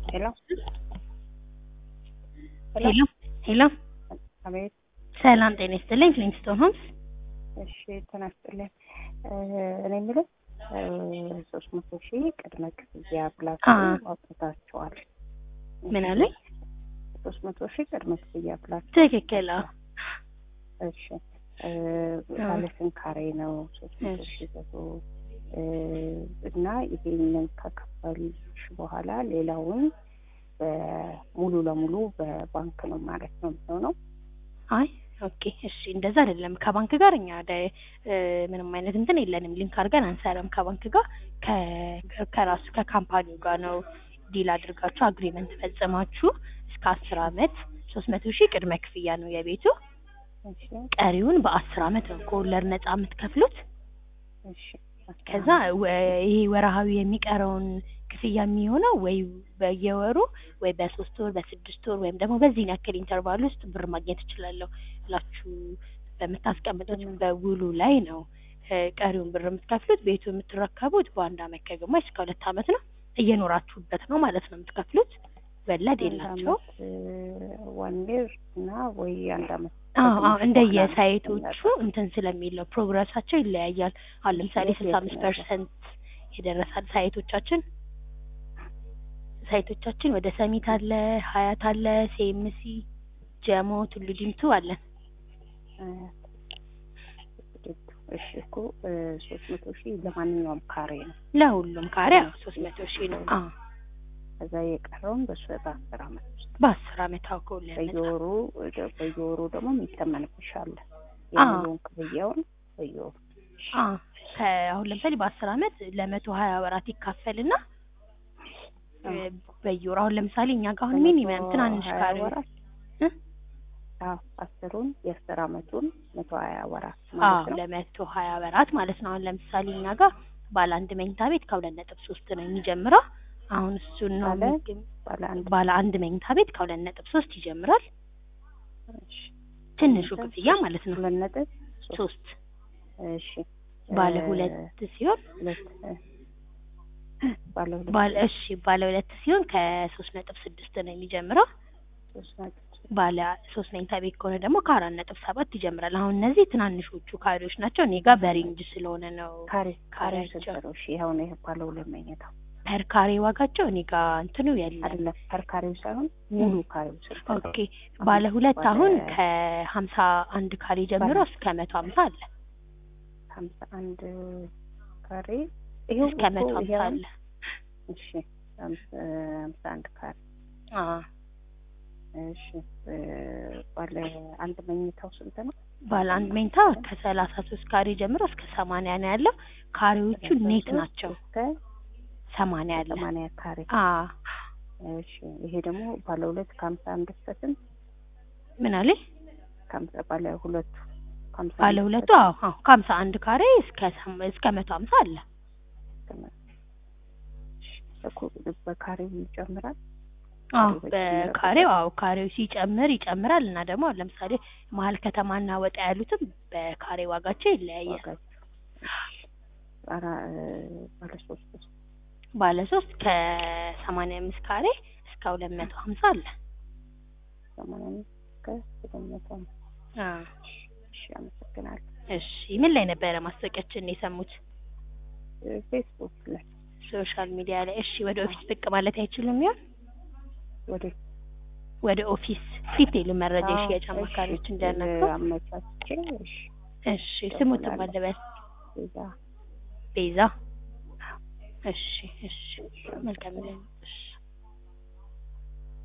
ሄሎ ሄሎ ሄሎ አቤት። ሰላም ጤና ይስጥልኝ። ፍሊንስቶን ሆምስ እሺ ተናስጥልኝ። እኔ የምለው ሶስት መቶ ሺህ ቅድመ ክፍያ ብላችሁ አ- አውጥታችኋል። ምን አለኝ? ሶስት መቶ ሺህ ቅድመ ክፍያ ብላችሁ ትክክል። አዎ እሺ እ፣ ባለ ስንት ካሬ ነው? ሶስት መቶ ሺህ ብሩ እ፣ እና ይሄንን ከከፈልሽ በኋላ ሌላውን በሙሉ ለሙሉ በባንክ ነው ማለት ነው የሚሆነው? አይ ኦኬ እሺ፣ እንደዛ አይደለም። ከባንክ ጋር እኛ ወደ እ፣ ምንም አይነት እንትን የለንም። ሊንክ አድርገን አንሰራም ከባንክ ጋር ከ- ከራሱ ከካምፓኒው ጋር ነው ዲል አድርጋችሁ አግሪመንት ፈጽማችሁ እስከ አስር አመት ሶስት መቶ ሺህ ቅድመ ክፍያ ነው የቤቱ። እሺ ቀሪውን በአስር አመት ነው ከወለድ ነጻ የምትከፍሉት። እሺ ከዛ ወ- ይሄ ወርሃዊ የሚቀረውን ክፍያ የሚሆነው ወይ በየወሩ ወይ በሶስት ወር በስድስት ወር ወይም ደግሞ በዚህን ያክል ኢንተርቫል ውስጥ ብር ማግኘት እችላለሁ ብላችሁ በምታስቀምጡት በውሉ ላይ ነው እ፣ ቀሪውን ብር የምትከፍሉት። ቤቱ የምትረከቡት በአንድ አመት ከግማሽ እስከ ሁለት አመት ነው። እየኖራችሁበት ነው ማለት ነው የምትከፍሉት። ወለድ የላቸው። ዋን ይር እና ወይ አንድ አመት አዎ አዎ ከትንሽ እንደየሳይቶቹ በኋላ እንትን ስለሚል ነው ፕሮግረሳቸው ይለያያል። አሁን ለምሳሌ የት ስልሳ የት አምስት ነው ያለው? ፐርሰንት የደረሳል ሳይቶቻችን ሳይቶቻችን ወደ ሰሚት አለ፣ ሀያት አለ፣ ሴምሲ፣ ጀሞ፣ ቱሉ ዲምቱ አለን። እ፣ እሺ እኮ ሶስት መቶ ሺህ ለማንኛውም ካሬ ነው። ለሁሉም ካሬ ያው ሶስት መቶ ሺህ ነው። አዎ ከዛ የቀረውን በሱ በአስር አመት ውስጥ በአስር አመት አውቀ ወለድ ነጻ። በየወሩ በየወሩ ደግሞ የሚተመንብሽ አለ አዎ። የሙሉውን ክፍያውን በየወሩ አዎ ከአሁን ለምሳሌ በአስር አመት ለመቶ ሀያ ወራት ይካፈልና እ፣ በየወሩ አሁን ለምሳሌ እኛ ጋር አሁን ሚኒመም ትናንሽ ሀያ ካሬ ወራት እ? አዎ አስሩን የአስር አመቱን መቶ ሀያ ወራት አዎ ማለት ነው። ለመቶ ሀያ ወራት ማለት ነው። አሁን ለምሳሌ እኛ ጋር ባለ አንድ መኝታ ቤት ከሁለት ነጥብ ሶስት ነው የሚጀምረው። አሁን እሱን ነው ባለ የሚገኝ- ባለ አንድ ባለ አንድ መኝታ ቤት ከሁለት ነጥብ ሶስት ይጀምራል። እሺ፣ ትንሹ ሁለት ክፍያ ማለት ነው ሁለት ነጥብ ሶስት ሶስት እሺ ባለ እ፣ ሁለት ሲሆን ሁለት እ፣ ባለ ሁለት ባለ እሺ ባለ ሁለት ሲሆን ከሶስት ነጥብ ስድስት ነው የሚጀምረው። ሶስት ነጥብ ሶስት ባለ ሶስት መኝታ ቤት ከሆነ ደግሞ ከአራት ነጥብ ሰባት ይጀምራል። አሁን እነዚህ ትናንሾቹ ካሬዎች ናቸው። እኔ ጋር በሬንጅ ስለሆነ ነው ካሬ ካሬው ካሬያቸው ስንት ነው? እሺ አሁን ይሄ ባለ ሁለት መኝታው ፐር ካሬ ዋጋቸው እኔ ጋር እንትኑ የለም። አይደለም ፐር ካሬው ሳይሆን ሙሉ ካሬው ስንት ነው? ኦኬ ባለ ሁለት ባለ- አሁን ከሀምሳ አንድ ካሬ ጀምሮ ባለ- እስከ መቶ ሀምሳ አለ ሀምሳ አንድ ካሬ ይሄው እስከ እኮ መቶ ሀምሳ ይሄው አለ። እሺ ሀምሳ ሀምሳ አንድ ካሬ አዎ እሺ እ፣ ባለ አንድ መኝታው ስንት ነው? ባለ አንድ መኝታ ከሰላሳ ሶስት ካሬ ጀምሮ እስከ ሰማንያ ነው ያለው። ካሬዎቹ ኔት ናቸው። እስከ ሰማንያ አለ። ሰማንያ ካሬ አዎ እሺ ይሄ ደግሞ ባለ ሁለት ከሀምሳ አንድ እስከ ስንት? ምን አለ ከሀምሳ ባለ ሁለቱ ከሀምሳ ባለ አንድ ሁለቱ? እስከ አዎ አዎ ከሀምሳ አንድ ካሬ እስከ ሰም- እስከ መቶ ሀምሳ አለ። ስንት? እሺ እኮ በካሬው ይጨምራል። አዎ ካሬው በጨመረ በካሬው አዎ ካሬው ሲጨምር ይጨምራል እና ደግሞ አሁን ለምሳሌ መሀል ከተማና ወጣ ያሉትም በካሬ ዋጋቸው ይለያያል። ዋጋቸው አራ ባለ ሶስት ውስጥ ባለ ሶስት ከሰማንያ አምስት ካሬ እስከ ሁለት መቶ ሀምሳ አለ። ሰማንያ አምስት እስከ ሁለት መቶ አምሳ አዎ እሺ አመሰግናለሁ። እሺ ምን ላይ ነበረ ማስታወቂያችን የሰሙት? እ፣ ፌስቡክ ላይ ሶሻል ሚዲያ ላይ። እሺ ወደ ኦፊስ ብቅ ማለት አይችሉም ይሆን? ወደ ወደ ኦፊስ ዲቴይሉ መረጃ አዎ፣ የሽያጭ እሺ፣ አማካሪዎች እ፣ እንዲያናግሩ። አመቻችቼ እሺ እሺ ስሙትም አለበል እዛ ቤዛ። እሺ እሺ መልካም ነው። እሺ